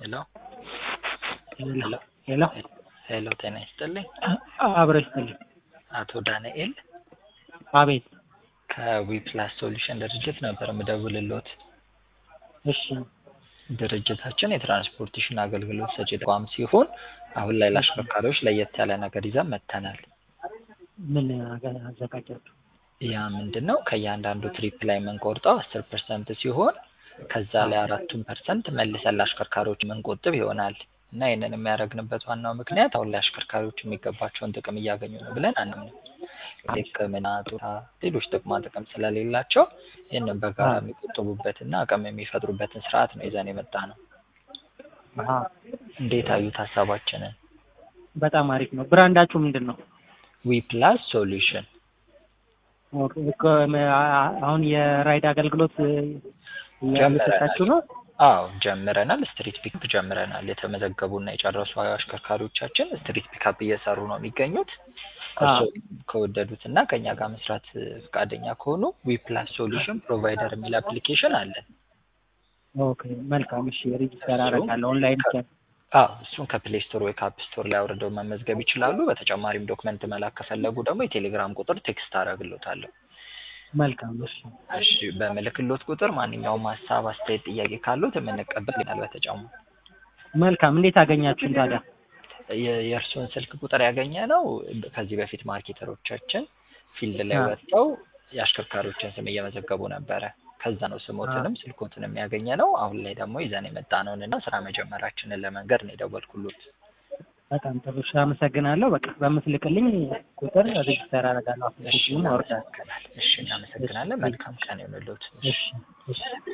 ሄሎ ሄሎ ሄሎ ሄሎ፣ ጤና ይስጥልኝ። አብረ ይስጥልኝ። አቶ ዳንኤል አቤት። ከዊፕላስ ሶሉሽን ድርጅት ነበር የምደውልልዎት። እሺ ድርጅታችን የትራንስፖርቴሽን አገልግሎት ሰጪ ተቋም ሲሆን አሁን ላይ ለአሽከርካሪዎች ለየት ያለ ነገር ይዘን መጥተናል። ምን አገ- አዘጋጃችሁ? ያ ምንድን ነው? ከእያንዳንዱ ትሪፕ ላይ የምንቆርጠው አስር ፐርሰንት ሲሆን ከዛ ላይ አራቱን ፐርሰንት መልሰን ለአሽከርካሪዎች የምንቆጥብ ይሆናል እና ይህንን የሚያደርግንበት ዋናው ምክንያት አሁን ላይ አሽከርካሪዎች የሚገባቸውን ጥቅም እያገኙ ነው ብለን አንምንም። ሕክምና፣ ጡረታ፣ ሌሎች ጥቅማ ጥቅም ስለሌላቸው ይህንን በጋራ የሚቆጥቡበትና አቅም የሚፈጥሩበትን ስርዓት ነው ይዘን የመጣ ነው። አሀ እንዴት አዩት ሀሳባችንን? በጣም አሪፍ ነው። ብራንዳችሁ ምንድን ነው? ዊፕላስ ሶሉሽን ኦኬ፣ እኮ ም- አ- አሁን የራይድ አገልግሎት እየሰጣችሁ ነው? አዎ ጀምረናል። ስትሪት ፒክአፕ ጀምረናል። የተመዘገቡና የጨረሱ አሽከርካሪዎቻችን ስትሪት ፒክአፕ እየሰሩ ነው የሚገኙት። እርስዎ ከወደዱት እና ከእኛ ጋር መስራት ፈቃደኛ ከሆኑ ዊፕላስ ሶሉሽን ፕሮቫይደር የሚል አፕሊኬሽን አለን። ኦኬ መልካም። እሺ ሬጂስተር አደርጋለሁ ኦንላይን ብቻ። አዎ እሱን ከፕሌይ ስቶር ወይ ከአፕ ስቶር ላይ አውርደው መመዝገብ ይችላሉ። በተጨማሪም ዶክመንት መላክ ከፈለጉ ደግሞ የቴሌግራም ቁጥር ቴክስት አደርግሎታለሁ። መልካም። እሺ እሺ በምልክሎት ቁጥር ማንኛውም ሀሳብ፣ አስተያየት፣ ጥያቄ ካሉት የምንቀበል ይሆናል። በተጨማሪ መልካም። እንዴት አገኛችሁን ታዲያ? የ- የእርስዎን ስልክ ቁጥር ያገኘ ነው ከዚህ በፊት ማርኬተሮቻችን ፊልድ ላይ አዎ። ወጥተው የአሽከርካሪዎችን ስም እየመዘገቡ ነበረ። ከዛ ነው ስሞትንም ስልኮትንም ያገኘ ነው። አሁን ላይ ደግሞ ይዘን የመጣ ነውን እና ስራ መጀመራችንን ለመንገድ ነው የደወልኩሎት። በጣም ጥሩ። እሺ አመሰግናለሁ። በቃ በምትልክልኝ ቁጥር ሬጂስተር አደርጋለሁ። አፕሊኬሽኑን አወርዳለሁ። እሺ እናመሰግናለን። መልካም ቀን ይሁንልዎት። እሺ እሺ